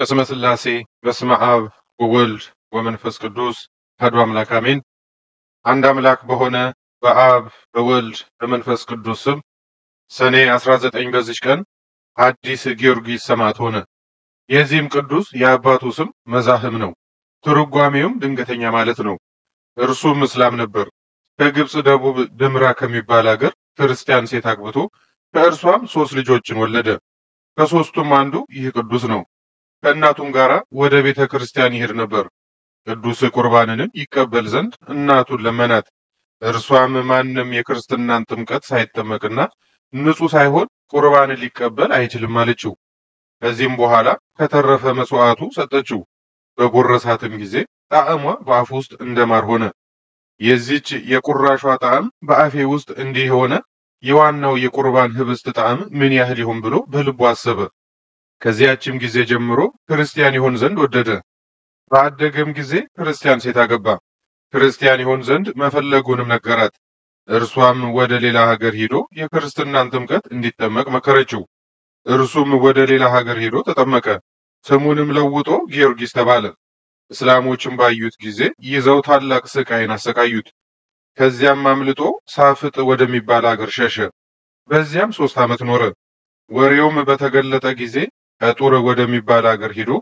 በስመ ሥላሴ በስመ አብ ወወልድ ወመንፈስ ቅዱስ አሐዱ አምላክ አሜን። አንድ አምላክ በሆነ በአብ በወልድ በመንፈስ ቅዱስ ስም ሰኔ 19 በዚች ቀን ሐዲስ ጊዮርጊስ ሰማዕት ሆነ። የዚህም ቅዱስ የአባቱ ስም መዛህም ነው። ትርጓሜውም ድንገተኛ ማለት ነው። እርሱም እስላም ነበር። ከግብፅ ደቡብ ድምራ ከሚባል አገር ክርስቲያን ሴት አግብቶ ከእርሷም ሶስት ልጆችን ወለደ። ከሶስቱም አንዱ ይህ ቅዱስ ነው። ከእናቱም ጋር ወደ ቤተ ክርስቲያን ይሄድ ነበር። ቅዱስ ቁርባንንም ይቀበል ዘንድ እናቱን ለመናት። እርሷም ማንም የክርስትናን ጥምቀት ሳይጠመቅና ንጹሕ ሳይሆን ቁርባንን ሊቀበል አይችልም አለችው። ከዚህም በኋላ ከተረፈ መስዋዕቱ ሰጠችው። በጎረሳትም ጊዜ ጣዕሟ በአፍ ውስጥ እንደማር ሆነ። የዚች የቁራሿ ጣዕም በአፌ ውስጥ እንዲህ የሆነ የዋናው የቁርባን ህብስት ጣዕም ምን ያህል ይሆን ብሎ በልቡ አሰበ። ከዚያችም ጊዜ ጀምሮ ክርስቲያን ይሆን ዘንድ ወደደ። በአደገም ጊዜ ክርስቲያን ሴት አገባ። ክርስቲያን ይሆን ዘንድ መፈለጉንም ነገራት። እርሷም ወደ ሌላ ሀገር ሄዶ የክርስትናን ጥምቀት እንዲጠመቅ መከረችው። እርሱም ወደ ሌላ ሀገር ሄዶ ተጠመቀ። ስሙንም ለውጦ ጊዮርጊስ ተባለ። እስላሞችም ባዩት ጊዜ ይዘው ታላቅ ስቃይን አሰቃዩት። ከዚያም አምልጦ ሳፍጥ ወደሚባል አገር ሸሸ። በዚያም ሶስት ዓመት ኖረ። ወሬውም በተገለጠ ጊዜ ከጡር ወደሚባል አገር ሄዶ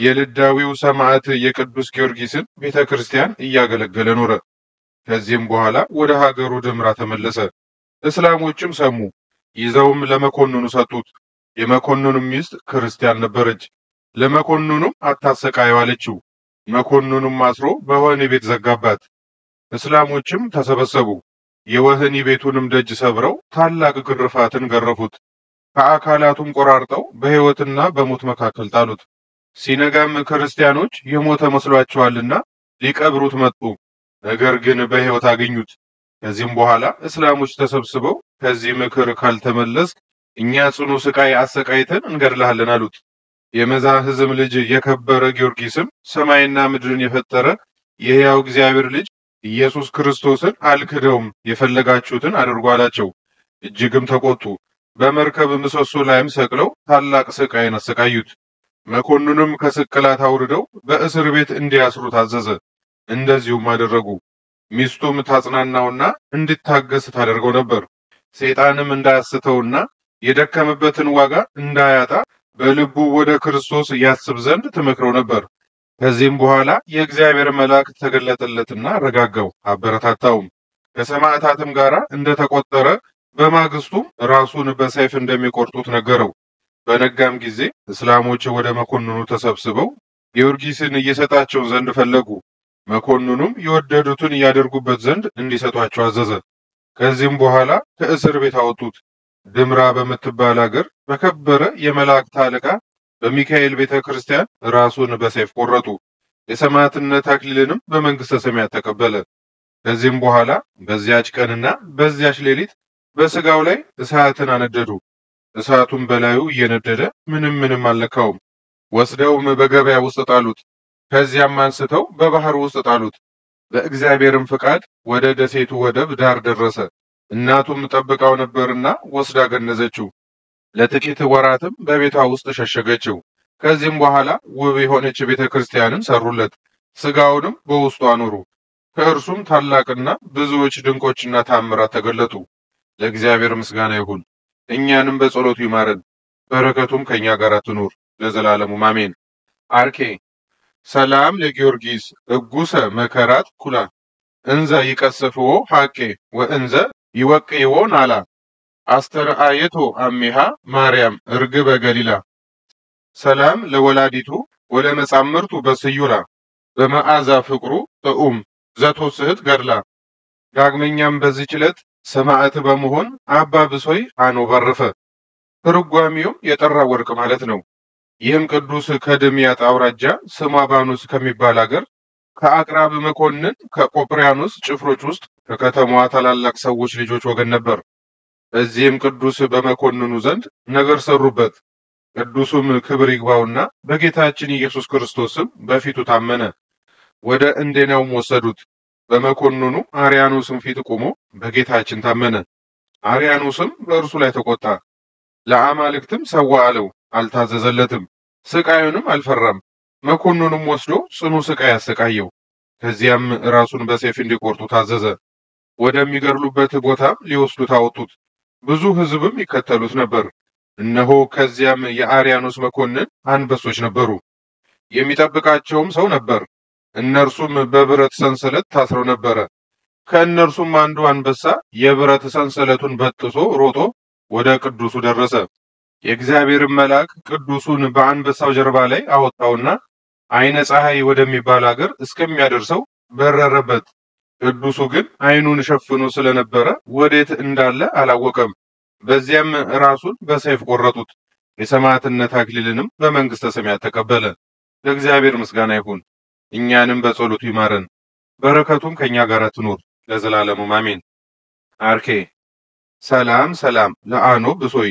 የልዳዊው ሰማዕት የቅዱስ ጊዮርጊስን ቤተ ክርስቲያን እያገለገለ ኖረ። ከዚህም በኋላ ወደ ሀገሩ ድምራ ተመለሰ። እስላሞችም ሰሙ። ይዘውም ለመኮንኑ ሰጡት። የመኮንኑም ሚስት ክርስቲያን ነበረች። ለመኮንኑም አታሰቃየው አለችው። መኮንኑም አስሮ በወህኒ ቤት ዘጋባት። እስላሞችም ተሰበሰቡ። የወህኒ ቤቱንም ደጅ ሰብረው ታላቅ ግርፋትን ገረፉት። ከአካላቱም ቆራርጠው በሕይወትና በሞት መካከል ጣሉት። ሲነጋም ክርስቲያኖች የሞተ መስሏቸዋልና ሊቀብሩት መጡ። ነገር ግን በሕይወት አገኙት። ከዚህም በኋላ እስላሞች ተሰብስበው ከዚህ ምክር ካልተመለስክ እኛ ጽኑ ስቃይ አሰቃይተን እንገድልሃለን አሉት። የመዛህዝም ልጅ የከበረ ጊዮርጊስም ሰማይና ምድርን የፈጠረ የሕያው እግዚአብሔር ልጅ ኢየሱስ ክርስቶስን አልክደውም፣ የፈለጋችሁትን አድርጉ አላቸው። እጅግም ተቆጡ። በመርከብ ምሰሶ ላይም ሰቅለው ታላቅ ስቃይን አሰቃዩት። መኮንኑም ከስቅላት አውርደው በእስር ቤት እንዲያስሩ ታዘዘ። እንደዚሁም አደረጉ። ሚስቱም ታጽናናውና እንዲታገስ ታደርገው ነበር። ሰይጣንም እንዳያስተውና የደከመበትን ዋጋ እንዳያጣ በልቡ ወደ ክርስቶስ ያስብ ዘንድ ትመክረው ነበር። ከዚህም በኋላ የእግዚአብሔር መልአክ ተገለጠለትና ረጋጋው፣ አበረታታውም። ከሰማዕታትም ጋር እንደተቆጠረ በማግስቱም ራሱን በሰይፍ እንደሚቆርጡት ነገረው። በነጋም ጊዜ እስላሞች ወደ መኮንኑ ተሰብስበው ጊዮርጊስን እየሰጣቸው ዘንድ ፈለጉ። መኮንኑም የወደዱትን ያደርጉበት ዘንድ እንዲሰጧቸው አዘዘ። ከዚህም በኋላ ከእስር ቤት አወጡት። ድምራ በምትባል አገር በከበረ የመላእክት አለቃ በሚካኤል ቤተ ክርስቲያን ራሱን በሰይፍ ቆረጡ። የሰማዕትነት አክሊልንም በመንግሥተ ሰማያት ተቀበለ። ከዚህም በኋላ በዚያች ቀንና በዚያች ሌሊት በስጋው ላይ እሳትን አነደዱ። እሳቱም በላዩ እየነደደ ምንም ምንም አልነካውም። ወስደውም በገበያ ውስጥ ጣሉት። ከዚያም አንስተው በባህር ውስጥ ጣሉት። በእግዚአብሔርም ፍቃድ ወደ ደሴቱ ወደብ ዳር ደረሰ። እናቱም ጠብቃው ነበርና ወስዳ ገነዘችው። ለጥቂት ወራትም በቤቷ ውስጥ ሸሸገችው። ከዚህም በኋላ ውብ የሆነች ቤተ ክርስቲያንን ሰሩለት። ስጋውንም በውስጡ አኖሩ። ከእርሱም ታላቅና ብዙዎች ድንቆችና ታምራት ተገለጡ። ለእግዚአብሔር ምስጋና ይሁን። እኛንም በጸሎቱ ይማረን፣ በረከቱም ከእኛ ጋር ትኑር ለዘላለሙ አሜን። አርኬ ሰላም ለጊዮርጊስ እጉሰ መከራት ኩላ እንዘ ይቀስፍዎ ሐቄ ወእንዘ ይወቅይዎ ናላ አስተርአየቶ አሚሃ ማርያም እርግበ ገሊላ ሰላም ለወላዲቱ ወለመጻምርቱ በስዩላ በመዓዛ ፍቅሩ ጥዑም ዘቶስህት ገድላ። ዳግመኛም በዚህች ዕለት ሰማዕት በመሆን አባ ብሶይ አኖባረፈ። ትርጓሚውም የጠራ ወርቅ ማለት ነው። ይህም ቅዱስ ከድምያት አውራጃ ስሟ ባኑስ ከሚባል አገር ከአቅራብ መኮንን ከቆጵሪያኖስ ጭፍሮች ውስጥ ከከተማዋ ታላላቅ ሰዎች ልጆች ወገን ነበር። በዚህም ቅዱስ በመኮንኑ ዘንድ ነገር ሰሩበት። ቅዱሱም ክብር ይግባውና በጌታችን ኢየሱስ ክርስቶስም በፊቱ ታመነ። ወደ እንዴናውም ወሰዱት። በመኮንኑ አርያኖስም ፊት ቆሞ በጌታችን ታመነ። አርያኖስም በእርሱ ላይ ተቆጣ። ለአማልክትም ሰዋ አለው፣ አልታዘዘለትም። ስቃዩንም አልፈራም። መኮንኑም ወስዶ ጽኑ ስቃይ አሰቃየው። ከዚያም ራሱን በሰይፍ እንዲቆርጡ ታዘዘ። ወደሚገድሉበት ቦታም ሊወስዱት አወጡት። ብዙ ሕዝብም ይከተሉት ነበር። እነሆ ከዚያም የአርያኖስ መኮንን አንበሶች ነበሩ። የሚጠብቃቸውም ሰው ነበር። እነርሱም በብረት ሰንሰለት ታስረው ነበረ። ከእነርሱም አንዱ አንበሳ የብረት ሰንሰለቱን በጥሶ ሮጦ ወደ ቅዱሱ ደረሰ። የእግዚአብሔርን መልአክ ቅዱሱን በአንበሳው ጀርባ ላይ አወጣውና ዓይነ ፀሐይ ወደሚባል አገር እስከሚያደርሰው በረረበት። ቅዱሱ ግን ዓይኑን ሸፍኖ ስለነበረ ወዴት እንዳለ አላወቀም። በዚያም ራሱን በሰይፍ ቆረጡት። የሰማዕትነት አክሊልንም በመንግሥተ ሰማያት ተቀበለ። ለእግዚአብሔር ምስጋና ይሁን፣ እኛንም በጸሎቱ ይማረን፣ በረከቱም ከእኛ ጋር ትኑር ለዘላለሙ አሜን። አርኬ ሰላም ሰላም ለአኖ ብሶይ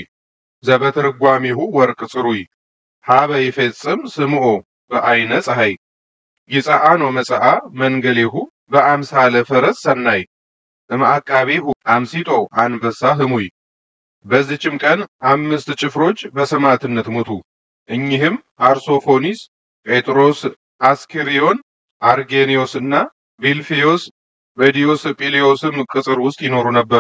ዘበትርጓሚሁ ወርቅ ጽሩይ ሀበ ይፌጽም ስምዖ በአይነ ፀሐይ ይፀአኖ መጽአ መንገሌሁ በአምሳለ ፈረስ ሰናይ እምአቃቤሁ አምሲጦ አንበሳ ህሙይ። በዚችም ቀን አምስት ጭፍሮች በሰማዕትነት ሞቱ። እኚህም አርሶፎኒስ፣ ጴጥሮስ፣ አስኪሪዮን፣ አርጌኒዮስ እና ቢልፊዮስ በዲዮስ ጲሊዮስም ቅጽር ውስጥ ይኖሩ ነበረ።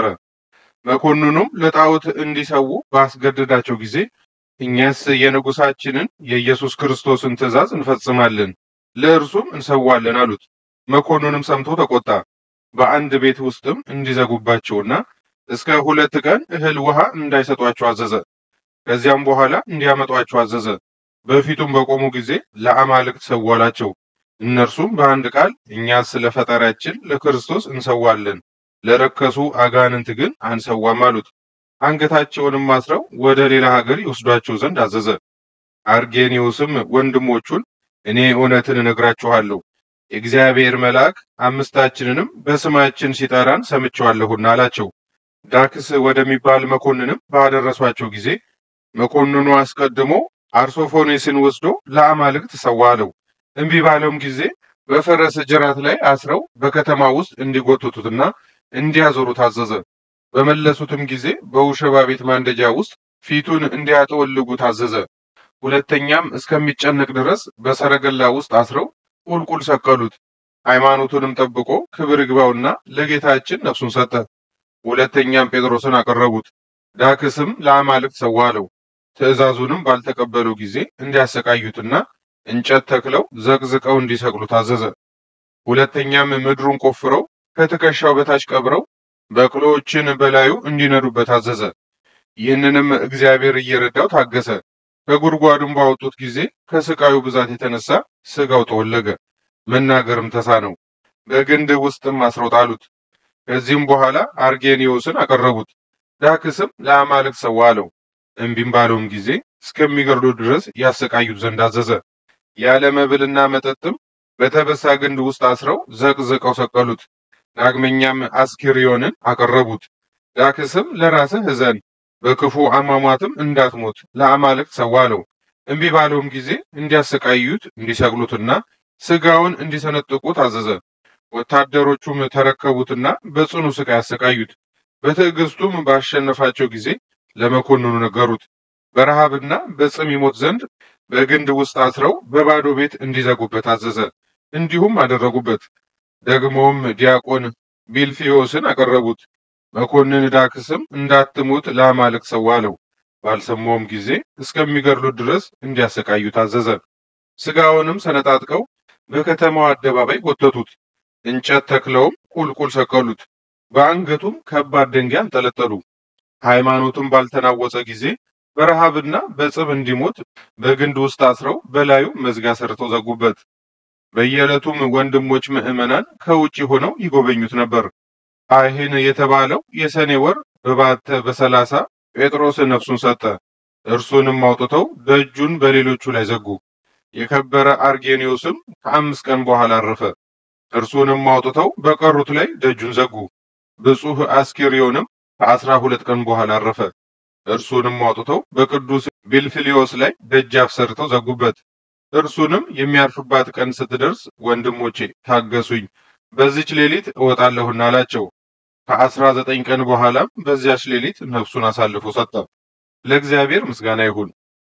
መኮንኑም ለጣዖት እንዲሰዉ ባስገደዳቸው ጊዜ እኛስ የንጉሳችንን የኢየሱስ ክርስቶስን ትእዛዝ እንፈጽማለን፣ ለእርሱም እንሰዋለን አሉት። መኮንኑም ሰምቶ ተቆጣ። በአንድ ቤት ውስጥም እንዲዘጉባቸውና እስከ ሁለት ቀን እህል ውሃ እንዳይሰጧቸው አዘዘ። ከዚያም በኋላ እንዲያመጧቸው አዘዘ። በፊቱም በቆሙ ጊዜ ለአማልክት ሰዋላቸው። እነርሱም በአንድ ቃል እኛስ ለፈጣሪያችን ለክርስቶስ እንሰዋለን፣ ለረከሱ አጋንንት ግን አንሰዋም አሉት። አንገታቸውንም አስረው ወደ ሌላ ሀገር ይወስዷቸው ዘንድ አዘዘ። አርጌኒዮስም ወንድሞቹን እኔ እውነትን እነግራችኋለሁ የእግዚአብሔር መልአክ አምስታችንንም በስማችን ሲጠራን ሰምቼዋለሁና አላቸው። ዳክስ ወደሚባል መኮንንም ባደረሷቸው ጊዜ መኮንኑ አስቀድሞ አርሶፎኔስን ወስዶ ለአማልክት ሰዋ አለው። እምቢ ባለውም ጊዜ በፈረስ ጅራት ላይ አስረው በከተማ ውስጥ እንዲጎትቱትና እንዲያዞሩ ታዘዘ። በመለሱትም ጊዜ በውሸባ ቤት ማንደጃ ውስጥ ፊቱን እንዲያጠወልጉ ታዘዘ። ሁለተኛም እስከሚጨነቅ ድረስ በሰረገላ ውስጥ አስረው ቁልቁል ሰቀሉት። ሃይማኖቱንም ጠብቆ ክብር ይግባውና ለጌታችን ነፍሱን ሰጠ። ሁለተኛም ጴጥሮስን አቀረቡት። ዳክስም ለአማልክት ሰዋ አለው። ትእዛዙንም ባልተቀበለው ጊዜ እንዲያሰቃዩትና እንጨት ተክለው ዘቅዝቀው እንዲሰቅሉ ታዘዘ። ሁለተኛም ምድሩን ቆፍረው ከትከሻው በታች ቀብረው በቅሎዎችን በላዩ እንዲነዱበት አዘዘ። ይህንንም እግዚአብሔር እየረዳው ታገሰ። ከጉድጓዱም ባወጡት ጊዜ ከስቃዩ ብዛት የተነሳ ስጋው ተወለገ፣ መናገርም ተሳነው። በግንድ ውስጥም አስረው ጣሉት። ከዚህም በኋላ አርጌኒዮስን አቀረቡት። ዳክስም ለአማልክት ሰዋ አለው። እምቢም ባለውም ጊዜ እስከሚገድሉት ድረስ ያሰቃዩት ዘንድ አዘዘ። ያለ መብልና መጠጥም በተበሳ ግንድ ውስጥ አስረው ዘቅዝቀው ሰቀሉት። ዳግመኛም አስኪሪዮንን አቀረቡት። ዳክስም ለራስህ እዘን፣ በክፉ አሟሟትም እንዳትሞት ለአማልክት ሰዋ አለው። እምቢ ባለውም ጊዜ እንዲያሰቃዩት እንዲሰቅሉትና ስጋውን እንዲሰነጥቁ ታዘዘ። ወታደሮቹም ተረከቡትና በጽኑ ስቃይ አሰቃዩት። በትዕግስቱም ባሸነፋቸው ጊዜ ለመኮንኑ ነገሩት። በረሃብና በጽም ይሞት ዘንድ በግንድ ውስጥ አስረው በባዶ ቤት እንዲዘጉበት አዘዘ። እንዲሁም አደረጉበት። ደግሞም ዲያቆን ቢልፊዮስን አቀረቡት። መኮንን ዳክስም እንዳትሞት ለአማልክት ሰዋ አለው። ባልሰማውም ጊዜ እስከሚገድሉት ድረስ እንዲያሰቃዩ ታዘዘ። ስጋውንም ሰነጣጥቀው በከተማው አደባባይ ጎተቱት። እንጨት ተክለውም ቁልቁል ሰቀሉት። በአንገቱም ከባድ ድንጋይ አንጠለጠሉ። ሃይማኖቱም ባልተናወጸ ጊዜ በረሃብና በጽብ እንዲሞት በግንድ ውስጥ አስረው በላዩ መዝጊያ ሰርተው ዘጉበት። በየዕለቱም ወንድሞች ምዕመናን ከውጭ ሆነው ይጎበኙት ነበር። አይህን የተባለው የሰኔ ወር በባተ በሰላሳ ጴጥሮስ ነፍሱን ሰጠ። እርሱንም አውጥተው ደጁን በሌሎቹ ላይ ዘጉ። የከበረ አርጌኒዮስም ከአምስት ቀን በኋላ አረፈ። እርሱንም አውጥተው በቀሩት ላይ ደጁን ዘጉ። ብፁህ አስኪሪዮንም ከአስራ ሁለት ቀን በኋላ አረፈ። እርሱንም አውጥተው በቅዱስ ቢልፊሊዮስ ላይ ደጃፍ ሰርተው ዘጉበት። እርሱንም የሚያርፍባት ቀን ስትደርስ ወንድሞቼ ታገሱኝ፣ በዚች ሌሊት እወጣለሁና አላቸው። ከአስራ ዘጠኝ ቀን በኋላም በዚያች ሌሊት ነፍሱን አሳልፎ ሰጠ። ለእግዚአብሔር ምስጋና ይሁን፣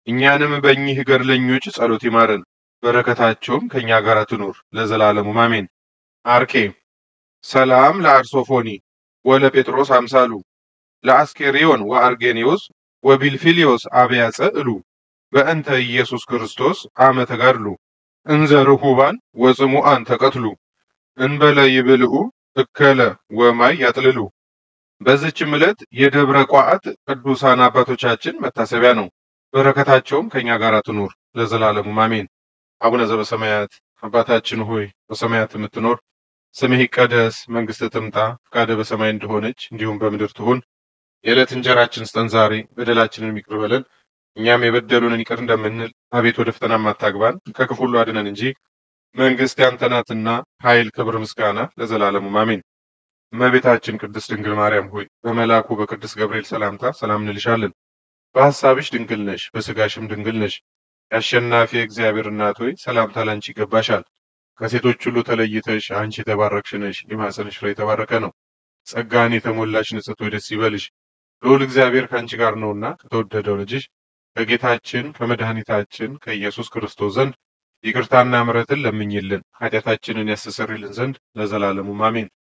እኛንም በእኚህ ገድለኞች ጸሎት ይማረን፣ በረከታቸውም ከእኛ ጋር ትኑር ለዘላለሙ አሜን። አርኬ ሰላም ለአርሶፎኒ ወለ ጴጥሮስ አምሳሉ ለአስኬሪዮን ወአርጌኒዮስ ወቢልፊሊዮስ አብያጸ እሉ በእንተ ኢየሱስ ክርስቶስ አመ ተጋድሉ እንዘ ርሁባን ወጽሙአን ተቀትሉ እንበለ ይብልዑ እከለ ወማይ ያጥልሉ። በዚችም ዕለት የደብረ ቋዓት ቅዱሳን አባቶቻችን መታሰቢያ ነው። በረከታቸውም ከእኛ ጋር ትኑር ለዘላለሙ አሜን። አቡነ ዘበሰማያት አባታችን ሆይ በሰማያት የምትኖር ስምህ ይቀደስ፣ መንግስትህ ትምጣ፣ ፈቃድህ በሰማይ እንደሆነች እንዲሁም በምድር ትሁን። የዕለት እንጀራችን ስጠን ዛሬ፣ በደላችንን ይቅር በለን እኛም የበደሉንን ይቅር እንደምንል፣ አቤት ወደ ፈተና አታግባን፣ ከክፉ ሁሉ አድነን እንጂ መንግስት ያንተ ናትና ኃይል፣ ክብር፣ ምስጋና ለዘላለሙ አሜን። እመቤታችን ቅድስት ድንግል ማርያም ሆይ በመልአኩ በቅዱስ ገብርኤል ሰላምታ ሰላም እንልሻለን። በሐሳብሽ ድንግል ነሽ፣ በስጋሽም ድንግል ነሽ። የአሸናፊ እግዚአብሔር እናት ሆይ ሰላምታ ላንቺ ይገባሻል። ከሴቶች ሁሉ ተለይተሽ አንቺ የተባረክሽ ነሽ፣ የማኅፀንሽ ፍሬ የተባረከ ነው። ጸጋን የተሞላሽ ንጽሕት ሆይ ደስ ይበልሽ፣ ልዑል እግዚአብሔር ከአንቺ ጋር ነውና ከተወደደው ልጅሽ ከጌታችን ከመድኃኒታችን ከኢየሱስ ክርስቶስ ዘንድ ይቅርታና ምሕረትን ለምኝልን ኃጢአታችንን ያስተሰርይልን ዘንድ ለዘላለሙ አሜን።